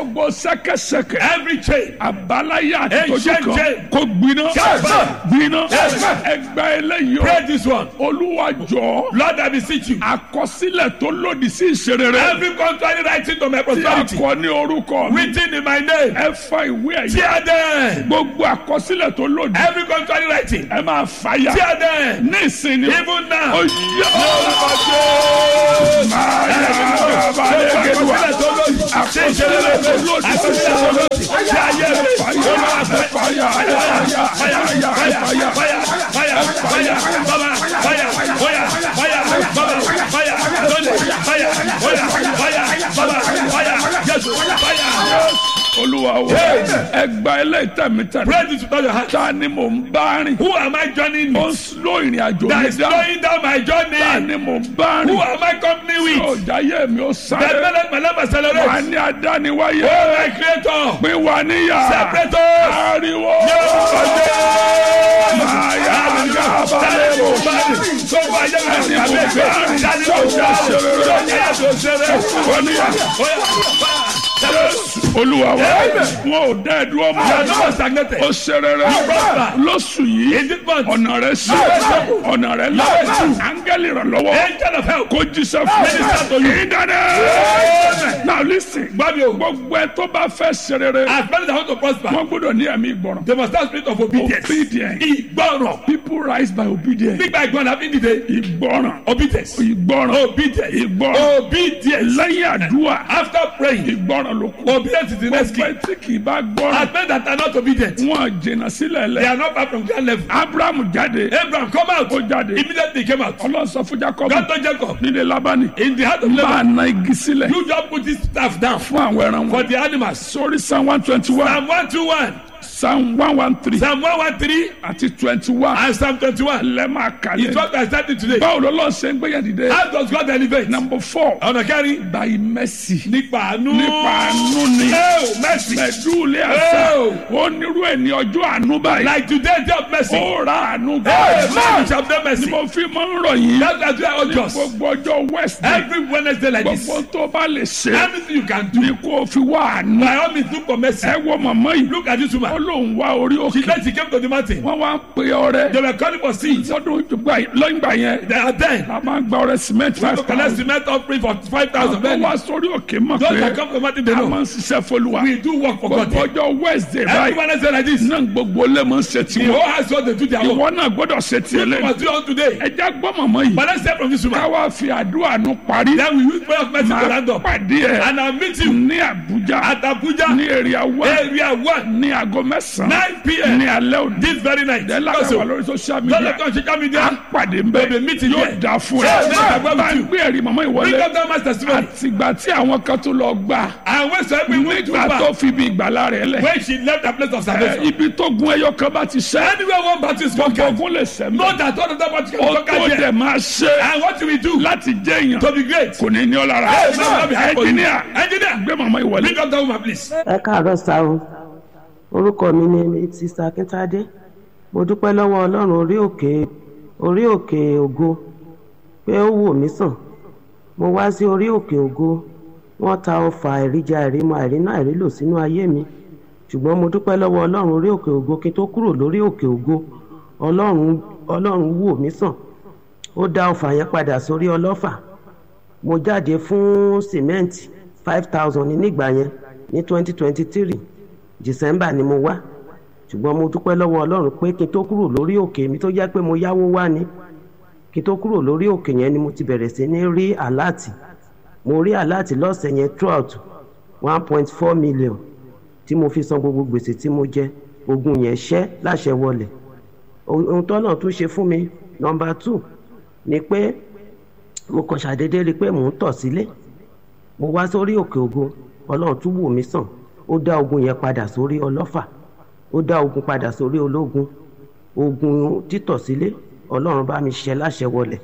gbogbo sẹ́kẹsẹ́kẹ Every chain. àbáláyà àti Hey, tójú shame, kan shame. kó gbiná Yes, sir. gbiná Yes, sir. ẹgbà eléyìí o Pray this one. olúwa jọ Lord, I beseech you. àkọsílẹ̀ tó lòdì sí ìṣerere Every contrary writing to my tí a prosperity. kọ ní orúkọ mi Written in my name. ẹ fa ìwé ẹ̀yà Tear them. gbogbo àkọsílẹ̀ tó lòdì Every contrary writing. ẹ máa fàyà Tear them. ní ìsinmi Even now. oyè máa yà balẹ̀ gẹ̀dùà àkọsílẹ̀ tó lòdì sí ìṣerere Tí ayé mi. fàyà fàyà fàyà fàyà fàyà Fire, fire, fire, baba, fire, fire, fire, baba, fire, Sunday, fire, fire, fire, baba, fire, yes, fire. olúwa o ẹgbà eléyìí tẹ̀mítẹ̀mí Pray this without your hand. ta ni mò ń bá rìn Who am I joining ó ń with? slow ìrìn àjò That mi is dá slowing down my ta journey. ni mò ń bá Who rìn am I company with? ọjà yé mi ó That sáré melon, my life wà accelerate. ní adániwáyé Oh, my creator. pín wà níyà Separate us. ariwo Yeah. máa yà gà balẹ̀ o olúwa wa wọn ò dá ẹ dúró mọ́ ó ṣe rere lóṣù yìí ọ̀nà rẹ̀ sí ọ̀nà rẹ̀ là áńgẹ́lì rẹ̀ lọ́wọ́ kó jíṣẹ́ fún mi ìdáná now listen gbogbo ẹ tó bá fẹ́ ṣe rere wọ́n gbọ́dọ̀ ní ẹ̀mí ìgbọràn They must have spirit of obedience. obedience Ìgbọràn. people rise by obedience Nígbà ìgbọràn àbí dìde. ìgbọràn Obedience. ìgbọràn Obedience. ìgbọràn Obedience. lẹ́yìn àdúrà After praying, ìgbọràn ló kù obedience is the next gbogbo key. ẹ tí kì í bá gbọ́ràn As men that are not obedient, wọn jìnnà sílẹ̀ they lẹ̀ are not far from grand level. abraham jáde Abraham, come out. ó jáde Immediately he came out. ọlọ́run sọ fún jacob God told Jacob, nílé labani in the heart of máa Laban, na igi sílẹ̀ you just put this staff down fún àwọn ẹran for wọn the animals. sórí psalm one twenty one Psalm 121, psalm one one three Psalm 113, àti twenty one and Psalm 21. lẹ́ máa It's kàlẹ́ what I started today. báwo lọ́lọ́ ṣe ń gbéyàn dìde How does God elevate? number four Ọ̀nà kẹrin. by mercy Nípa àánú. nípa àánú ni Oh, mercy. mẹ̀dúlẹ̀ àṣà Oh. ó nírú ẹ̀ ní ọjọ́ àánú báyìí Like today, day of mercy. ó ra àánú Hey, man, gbà we shall have ni mercy. mo fi máa ń rọ̀ yín That's why I urge us. gbogbo ọjọ́ west Every Wednesday like this, gbogbo tó bá lè ṣe anything you can do, ni kò fi wá àánú by all means, look for mercy. ẹ wo màmá yìí Look at this ó woman. lóun wá orí She òkè said she came to the mountain. wọ́n wá ń pe ọrẹ They were calling for seeds. lọ́dún ìgbà lọ́yìn gbà yẹn They are then. a máa ń gba ọrẹ cement To five collect thousand cement offering for five thousand. wọ́n Then wá sórí òkè mọ̀ those pé that come to the mountain, they a máa know. ń ṣiṣẹ́ fọlùwà We do work for God. gbogbo ọjọ́ wednesday Every báyìí Wednesday like this, náà gbogbo lè mọ̀ ṣe the tiwọn whole house God they do their work. ìwọ náà gbọ́dọ̀ ṣe tiẹ̀ We lẹ́nu must do on today. ẹ já gbọ́ màmá yìí But let's start from this ká woman. wá fi àdúrà nù parí Then we use prayer of mercy to máa round up. pàdé ẹ And I'll meet you ní àbújá at Abuja, ní èrè àwa area one, ní aago mẹ́sàn-án 9 p.m. ní alẹ́ òní this very night. ẹ lágbàá Also, lórí social don't media let us social à ń media. pàdé ń bẹ We'll be meeting yóò here. dá fún Yes, ẹ yes, I'm going bá with ń you. gbé ẹ̀rí màmá Bring ìwọlé up that man's testimony. àtìgbà tí àwọn kan tó lọ gbà And when so every week to nígbà tó back, fi ibi ìgbàlá rẹ̀ lẹ̀ when she left the place of ẹ, salvation. ibi tó gun ẹyọ kan bá ti ṣẹ́ Anywhere one battle is conquered, ogun lè ṣẹ́ mọ́ know that all of that battle ó can tó conquer dẹ̀ here. máa ṣe And what do we do láti jẹ́ èèyàn to be great? kò ní ní ọ lára Yes, ma'am. ẹnjìníà Engineer, gbé màmá ìwọlé. bring up that woman, please. ẹ káàárọ̀ sá o orúkọ mi ni sista akíntádé mo dúpẹ́ lọ́wọ́ ọlọ́run orí òkè orí òkè ògo pé ó wò mí sàn mo wá sí orí òkè ògo wọ́n ta ọfà àìríjà àìrímọ àìrínà àìrílò sínú ayé mi ṣùgbọ́n mo dúpẹ́ lọ́wọ́ ọlọ́run orí òkè ògo kí n tó kúrò lórí òkè ògo ọlọ́run ọlọ́run wò mí sàn ó dá ọfà yẹn padà sórí ọlọ́fà mo jáde fún sìmẹ́ǹtì five thousand nígbà yẹn ní twenty twenty three december ni mo wá ṣùgbọ́n mo dúpẹ́ lọ́wọ́ ọlọ́run pé kí n tó kúrò lórí òkè mi tó jẹ́ pé mo yáwó wá ni kí n tó kúrò lórí òkè yẹn ni mo ti bẹ̀rẹ̀ sí ní rí àláàtì mo rí àláàtì lọ́sẹ̀ yẹn throughout one point four million tí mo fi san gbogbo gbèsè tí mo jẹ ogun yẹn ṣẹ́ láṣẹ wọlẹ̀ ohun tọ́nà tún ṣe fún mi nọmba two ni pé mo kàn ṣàdédé rí i pé mò ń tọ̀ sílé mo wá sórí òkè ògo ọlọ́run tún wò mí sàn ó dá ogun yẹn padà sórí ọlọ́fà ó dá ogun padà sórí ológun ogun títọ̀ sílé ọlọ́run bá mi ṣe láṣẹ wọlẹ̀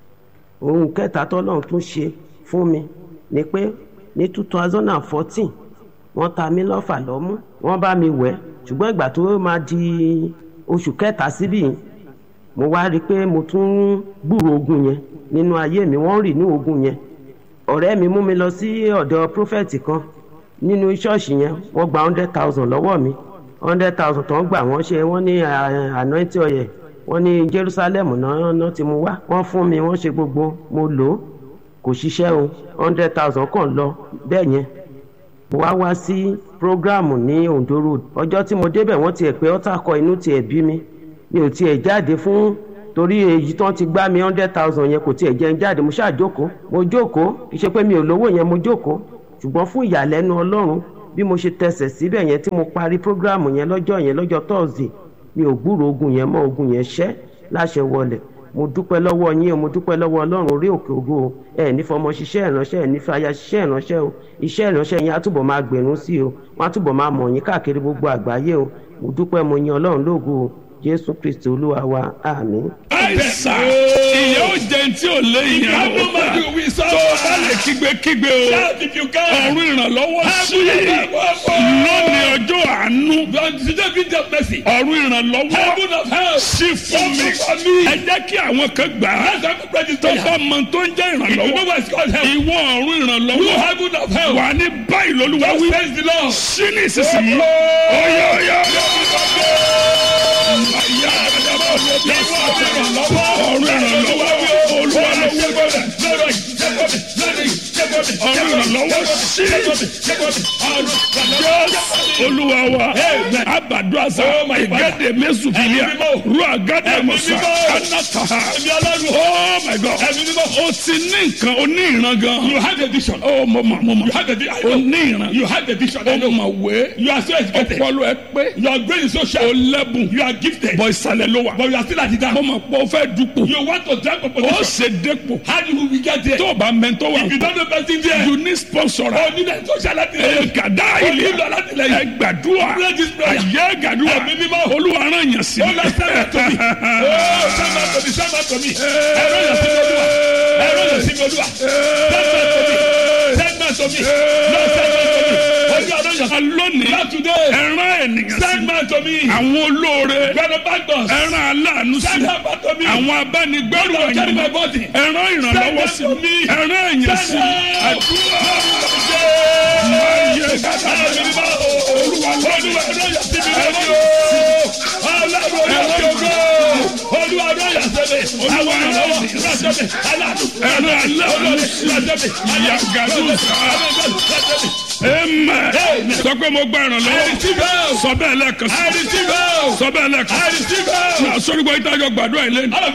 ohun kẹta tọ́lọ́run tún ṣe fún mi ni pé ní two thousand and fourteen wọ́n ta mí lọ́fà lọ́mú wọ́n bá mi wẹ̀ ṣùgbọ́n ìgbà tó máa di oṣù kẹta síbí yìí mo wá rí i pé mo tún gbúrò ogun yẹn nínú ayé mi wọ́n rì ní ogun yẹn ọ̀rẹ́ mi mú mi lọ sí ọ̀dọ̀ prófẹ́tì kan nínú ṣọ́ọ̀ṣì yẹn wọ́n gba hundred thousand lọ́wọ́ mi hundred thousand tó ń gbà wọ́n ṣe wọ́n ní anointing oil wọ́n ní Jerusalem náà náà ti mú wá wọ́n fún mi wọ́n ṣe gbogbo mo lò ó kò ṣiṣẹ́ o hundred thousand kàn lọ bẹ́ẹ̀ yẹn mo wá wá sí programu ní Ondo road ọjọ́ tí mo débẹ̀ wọ́n tiẹ̀ pé ọ́tà kọ inú tiẹ̀ bí mi mi ò tiẹ̀ jáde fún torí èyí tán ti gbá mi hundred thousand yẹn kò tiẹ̀ jẹ́ ń jáde mo ṣáà jókòó mo jókòó kì í ṣe pé mi ò lówó yẹn mo jókòó ṣùgbọ́n fún ìyàlẹ́nu Ọlọ́run bí mo ṣe tẹsẹ̀ síbẹ̀ yẹn tí mo parí programu yẹn lọ́jọ́ yẹn lọ́jọ́ Thursday mi ò gbúrò ogun yẹn mọ́ ogun yẹn ṣẹ́ láṣẹ wọlẹ̀ mo dúpẹ́ lọ́wọ́ yín o mo dúpẹ́ lọ́wọ́ ọlọ́run orí òkè ògo o ẹ ní fọmọ ṣiṣẹ́ ìránṣẹ́ ẹ ní fàyà ṣiṣẹ́ ìránṣẹ́ o iṣẹ́ ìránṣẹ́ yín á túbọ̀ máa gbẹ̀rún sí o wọ́n á túbọ̀ máa mọ̀ yín káàkiri gbogbo àgbáyé o mo dúpẹ́ mo yin ọlọ́run lógo o jésù kristi olúwa wa àmín. àìsà ìyá ò jẹun tí ò lé ìyẹn o tó o bá lè kígbe kígbe o ọ̀run ìrànlọ́wọ́ sí lónìí ọjọ́ àánú ọ̀run ìrànlọ́wọ́ sí fún mi ẹ jẹ́ kí àwọn kan gbà á tó bá mọ tó ń jẹ́ ìrànlọ́wọ́ ìwọ ọ̀run ìrànlọ́wọ́ wà ní báyìí lólúwa wí sí ní ìsinsìnyí ọ̀yọ̀ ọ̀yọ̀ ọ̀run ìrànlọ́wọ́ olúwa lọ́wọ́ ọ̀run ìrànlọ́wọ́ sí olúwa wa abadu asa igade mesufilia ru agade musa anataha oh my god o ti ní nǹkan o ní ìran gan. You have a vision. oh mo ma mo ma You have a vision. o ní ìran You have a vision. I o know. ma wé You are so educated. ọpọlọ ẹ pé Your brain is so o sharp. lẹ́bùn You are gifted. bọ ìsàlẹ̀ ló wà But you are still at the mo down. ma pọ̀ o fẹ́ dupò You want to drag a o position. ṣe dépò How do we get there? tó o bá mẹ́ntọ́ wà If you don't know person there, you need sponsor oh, need a social ẹ activity. gàdá O ilé nílò alátìlẹyìn. ẹ gbàdúrà Pray this prayer. ayé gàdúrà Ẹ̀mí mímọ́. olúwa rán yàn sí Oh, Lord, send that to me. Oh, send that to me. Send that to me. Ẹ̀rọ yàn sí mi olúwa. Ẹ̀rọ yàn sí mi olúwa. Send that to me. Send that to me. Lord, send that to me. Olúwa ló yàn sí mi. lónìí Not today. ẹran ènìyàn sí Send that to me. àwọn olóore Benefactors. ẹran aláàánú sí Send that back to me. àwọn abánigbẹ́rù Lord, carry my ẹ̀yìn body. ẹran ìrànlọ́wọ́ sí Send that to me. ẹran èyàn sí Send that. àdúrà ayé gàdá ẹran aláàánú sí yàgàdù sáà amen sọ pé mo gba ìrànlọ́wọ́ sọ bẹ́ẹ̀ lẹ́ẹ̀kan sí sọ bẹ́ẹ̀ lẹ́ẹ̀kan sí náà sọ́ni gbọ́ ìtajọ gbàdúrà ilé ni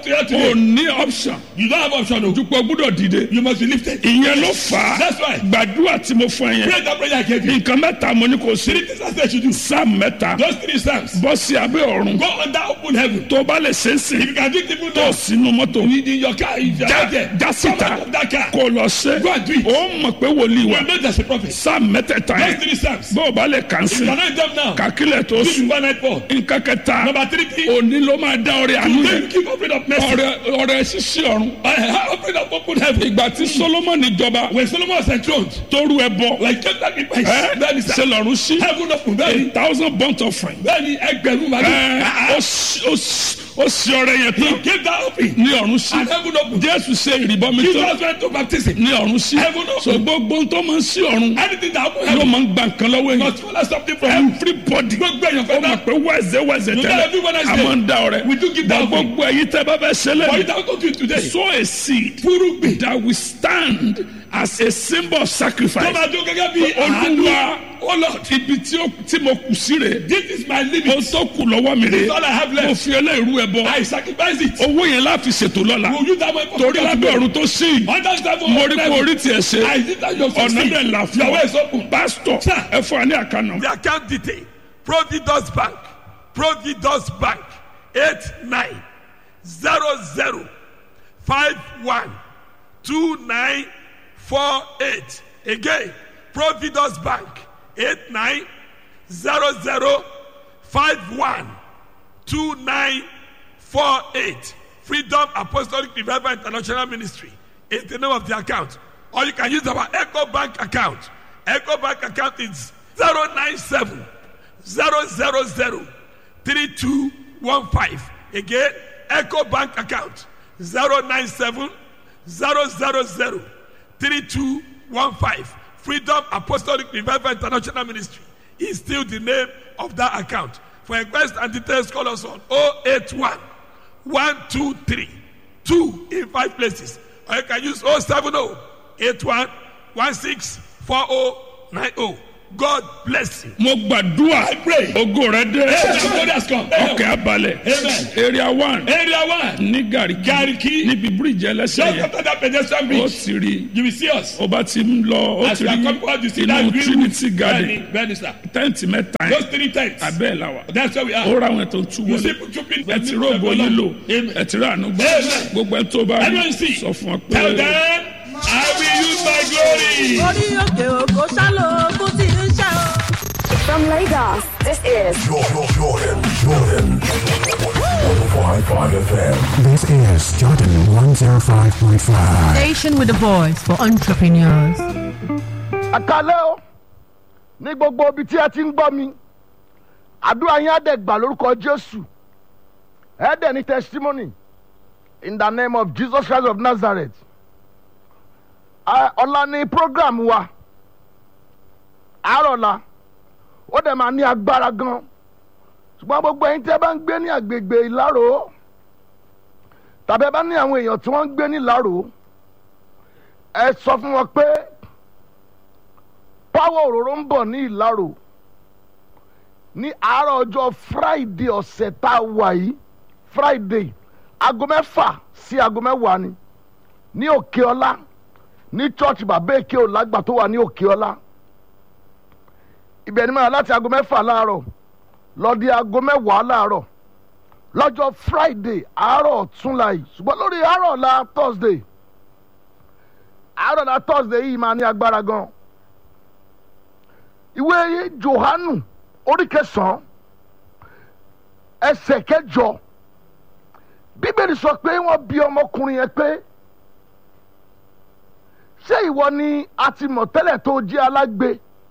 o ní option You don't have option. oh. dúpọ̀ gbúdọ̀ dìde You must be lifted. ìyẹn ló fà á That's why. gbàdúrà tí mo fún ẹ yẹn Pray that prayer I gave you. nǹkan mẹ́ta mo ní kò sí Three things I said you do. sáà mẹ́ta Those three psalms. bọ́ sí abẹ́ ọ̀run Go under open heaven. tó bá lè ṣe é sìn If you can do it even tó now. sínú mọ́tò In your car, if you are já out there. já Come síta out of that car. kó lọ ṣe Go and do it. ó mọ̀ pé wòlíì wa You know there's a prophet. sáà mẹ́tẹ̀ẹ̀ta Those yẹn three psalms. bó o bá lè kàn You sí cannot them now. kàkílẹ̀ tó This is sùn one night four. nǹkan kẹta Number three thing. òní ló máa dá ọrẹ àánú Then yẹn you keep opening up mercy. ọrẹ ọrẹ ṣíṣí ọ̀run I have opened up open heaven. ìgbà tí solomoni jọba When Solomon was enthroned, tóru ẹ bọ like just like the price. ẹ Bẹ́ẹ̀ni sá. ṣe lọ́run sí Heaven open. a Bẹ́ẹ̀ni. thousand burnt offering Bẹ́ẹ̀ni ẹgbẹ̀rún màdùn. ẹ ó sì- ó sì- ó sì ọrẹ yẹn He tán gave that open. ní ọ̀run sí And heaven open. jésù ṣe ìrìbọmi tán Jesus went to baptism. ní ọ̀run sí Heaven open. so gbogbo tó máa ń sí ọ̀run Anything that open ló heaven máa ń gba nǹkan lọ́wọ́ must èèyàn follow something from you. everybody Gbogbo èèyàn ó fẹ́ mọ̀ náà. pé wẹ́ẹ̀sẹ̀ wẹ́ẹ̀sẹ̀ You know tẹ́lẹ̀ every Wednesday, a máa ń da ọrẹ we do give Bọ̀ that offering. gbogbo ẹ̀yin tẹ́ bá fẹ́ ṣẹlẹ̀ But you don't go to it today. sow a seed Fúrúgbìn. that will stand as a symbol of Tó sacrifice. máa dún gẹ́gẹ́ bí Olúwa àánú. Oh Lord, ibi tí ó- tí mo kù sí rè this is my mo limit. tó kù lọ́wọ́ mi This is rè all I have mo left. fi eléyìí ẹ bọ I sacrifice it. owó yẹn láfi ṣètò lọ́la Will you that way for torí lábẹ́ ọ̀run tó sí yìí Under seven mo rí kó orí tiẹ̀ I ṣe did that your ọ̀nà succeed. dẹ̀ là fún Your way is ọ open. pásítọ̀ Sir. ẹ fún wa ní àkànnà. The account detail Providus Bank Providus Bank eight nine zero zero five one two nine four eight again Providus Bank eight nine zero zero five one two nine four eight Freedom Apostolic Revival International Ministry is the name of the account or you can use our Echo Bank account Echo Bank account is zero nine seven zero zero zero three two one five again Echo Bank account zero nine seven zero zero zero three two one five Freedom Apostolic Revival International Ministry is still the name of that account. For inquest and details, call us on 081 123 2 in five places. Or you can use 070 81 16 4090. God bless you. mo gbàdúrà ogo rẹ dé God has come. ọkẹ́ abalẹ̀ Amen. area one Area one. ní gàríkì Gariki. níbi bíríìjì ẹlẹ́sẹ̀ Just yẹn after that pedestrian ó bridge, ti rí you will see us. ó bá ti ń lọ ó As ti we are rí coming out, you see inú that green trinity roof. garden Bẹ́ẹ̀ni, bẹ́ẹ̀ni sir. tẹ́ǹtì mẹ́ta Those yẹn three tents. abẹ́ ẹ̀ la wà That's where we ó are. ra àwọn ètò tú You wọlé see two people. ẹ ti rògbò yín lò Amen. ẹ ti rà àánú gbà Amen. gbogbo ẹ tó bá rí Everyone see. sọ fún ọ Tell pé them, I will use my glory. orí òkè òkò ṣálò ogun tí ń ṣe o. From Lagos, this is Jordan, Jordan, Jordan. 105.5 FM. This is Jordan 105.5. Station with a voice for entrepreneurs. àkàlẹ́ o ní gbogbo ibi tí ẹ ti ń gbọ́ mi àdúrà yín á dẹ̀ gbà lórúkọ jésù ẹ dẹ̀ ní testimony in the name of jesus christ of nazareth Ah, ọ̀la ni program wa àárọ̀ la ó dẹ̀ máa ní agbára gan ṣùgbọ́n gbogbo ẹ̀yin tí ẹ bá ń gbé ní agbègbè ìlárò tàbí ẹ bá ní àwọn èèyàn tí wọ́n ń gbé ní ìlárò ẹ sọ fún wọn pé pàwọ́ òróró ń bọ̀ ní ìlàrò ní àárọ̀ ọjọ́ friday ọ̀sẹ̀ tá a wà yìí friday aago mẹ́fà sí aago mẹ́wàá ni ní òkè ọlá ní church bàbá èké ọ̀làgbà tó wà ní òkè ọlá ibẹ̀ ni mo yà láti aago mẹ́fà láàárọ̀ lọ di aago mẹ́wàá láàárọ̀ lọ́jọ́ friday àárọ̀ ọ̀túnla yìí ṣùgbọ́n lórí àárọ̀ ọ̀la thursday àárọ̀ ọ̀la thursday yìí máa ní agbára gan ìwé johanu orí kẹsàn-án ẹsẹ̀ kẹjọ bíbélì sọ pé wọ́n bí ọmọkùnrin yẹn pé ṣé ìwọ ni a ti mọ̀ tẹ́lẹ̀ tó jẹ́ alágbe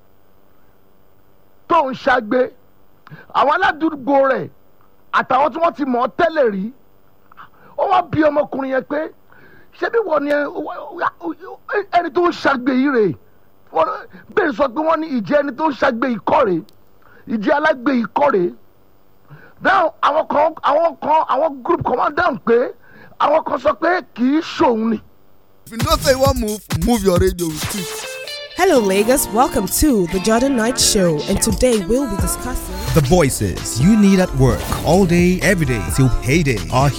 tó ń ṣagbe àwọn aládùúgbò rẹ̀ àtàwọn tí wọ́n ti mọ̀ ọ́ tẹ́lẹ̀ rí ó wá bí ọmọkùnrin yẹn pé ṣé bí wọ́n ni ẹni tó ń ṣagbe yìí rèé wọ́n bẹ́ẹ̀ sọ pé wọ́n ní ìjẹ́ ẹni tó ń ṣàgbé ìkọ́rè ìjẹ́ alágbé ìkọ́rè dáhùn àwọn kan àwọn kan àwọn group kan wá dáhùn pé àwọn kan sọ pé kì í ṣòun ni. If you know say you wan move, move your radio with it. Hello, Lagos. Welcome to the Jordan Night Show, and today we'll be discussing. The voices you need at work all day, every day till payday are